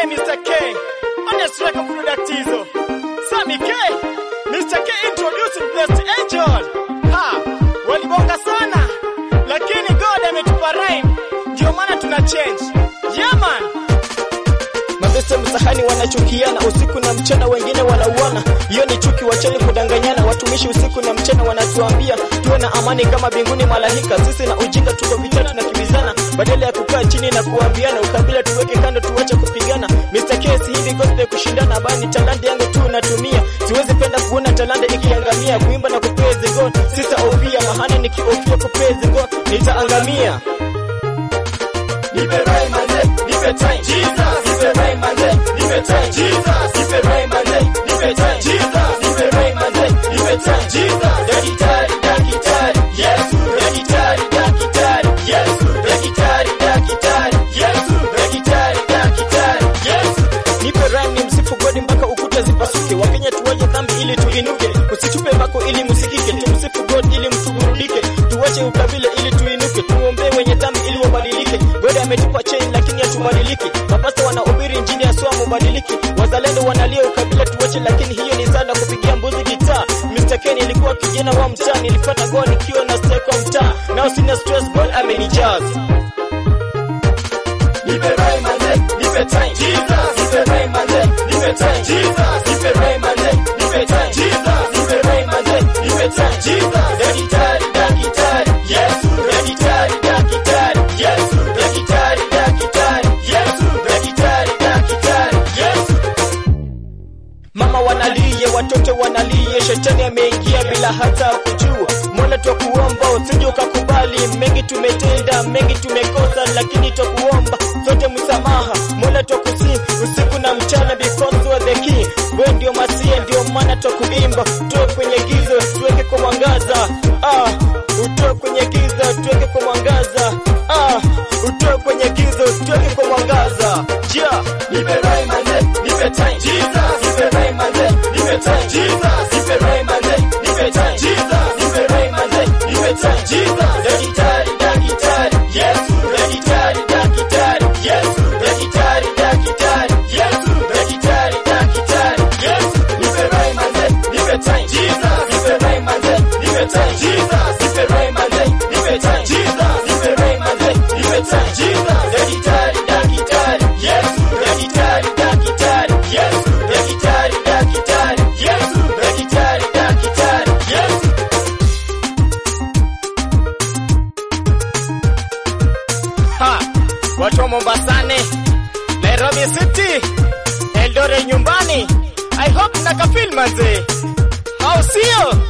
K, Mr. K. Honest record product hizo. Sammy K. Mr. K introducing Blessed Angel. Ha, walibonga sana. Lakini God ametupa rhyme. Ndio maana tuna change. Yeah man. Mabeste msahani wanachukiana usiku na mchana, wengine wanauana. Hiyo ni chuki, wacheni kudanganyana. Watumishi usiku na mchana wanatuambia tuwe na amani kama binguni malaika. Sisi na ujinga tuko vita, tunakimbizana badala ya kukaa chini na kuambiana. Ukabila tuweke kando, tuache kupigana. Mr. K, si hivi gospel kushindana, bali talanta yangu tu natumia. Siwezi penda kuona talanta ikiangamia, kuimba na kupraise God. Sitaofia mahana, nikiofia kupraise God nitaangamia. Nipe rhyme manze, nipe time. Jesus. Nipe rhyme manze, nipe time. Jesus. Nipe rhyme manze, nipe time. Jesus. Nipe rhyme manze, nipe time. Jesus. Daktari, daktari, Yesu. Daktari, daktari, Yesu. Daktari, daktari, Yesu. Daktari, daktari, Yesu. Nipe rhyme ni msifu God mpaka ukuta zipasuke. Wakenya tuwache dhambi ili tuinuke, usitupe mbako ili msikike. Tumsifu God ili mtuburudike, tuwache ukabila ili tuinuke. Tuombee wenye dhambi ili wabadilike. God ametupa chain lakini hatubadiliki. Mapasta wanahubiri injili ya swa mubadiliki. Wazalendo wanalia ukabila tuwache, lakini hiyo ni sana kupigia mbuzi gitaa. Mr. Ken nilikuwa kijana wa mtaa, nilipata God nikiwa na stay kwa mtaa. Now sina stress, God amenijaza. Nipe rhyme manze, nipe time. Jesus. Nipe rhyme manze, nipe time. Jesus. Nipe rhyme manze, nipe time. Jesus. Nipe rhyme manze, nipe time. Jesus. Daktari, daktari, Yesu. Daktari, daktari, Yesu. Daktari, daktari, Yesu. Daktari, daktari, Yesu. Mama wanalie, watoto wanalie, shetani ameingia bila hata kujua. Mola twakuomba usije ukakubali, mengi tumetenda, mengi tumekosa, lakini twakuomba sote msamaha. Mola twakusi usiku na mchana, because you are the king. Wewe ndio masie, ndio maana twakuimba, tuwe kwenye giza, tuweke kwa mwangaza. Ah, utoe kwenye giza, tuweke kwa mwangaza. Ah, utoe kwenye giza, tuweke kwa mwangaza. Yeah. Nipe rhyme manze, nipe time. Jesus. Nipe rhyme manze, nipe time. Jesus. Nipe rhyme manze, nipe time. Jesus. Nipe rhyme manze, nipe time. Jesus. Daktari, daktari, Yesu. Daktari, daktari, Yesu. Daktari, daktari, Yesu. Daktari, daktari, Yesu. Nipe rhyme manze, nipe time. Jesus. Nipe rhyme manze, nipe time. Jesus. Nipe rhyme manze, nipe time. Jesus. Nipe rhyme manze, nipe time. Jesus. Daktari, daktari, Yesu. Daktari, daktari, Yesu. Daktari, daktari, Yesu. Daktari, daktari, Yesu. Ha, watu wa Mombasani, Nairobi City, Eldoret nyumbani. I hope mnakafeel manze. Au sio?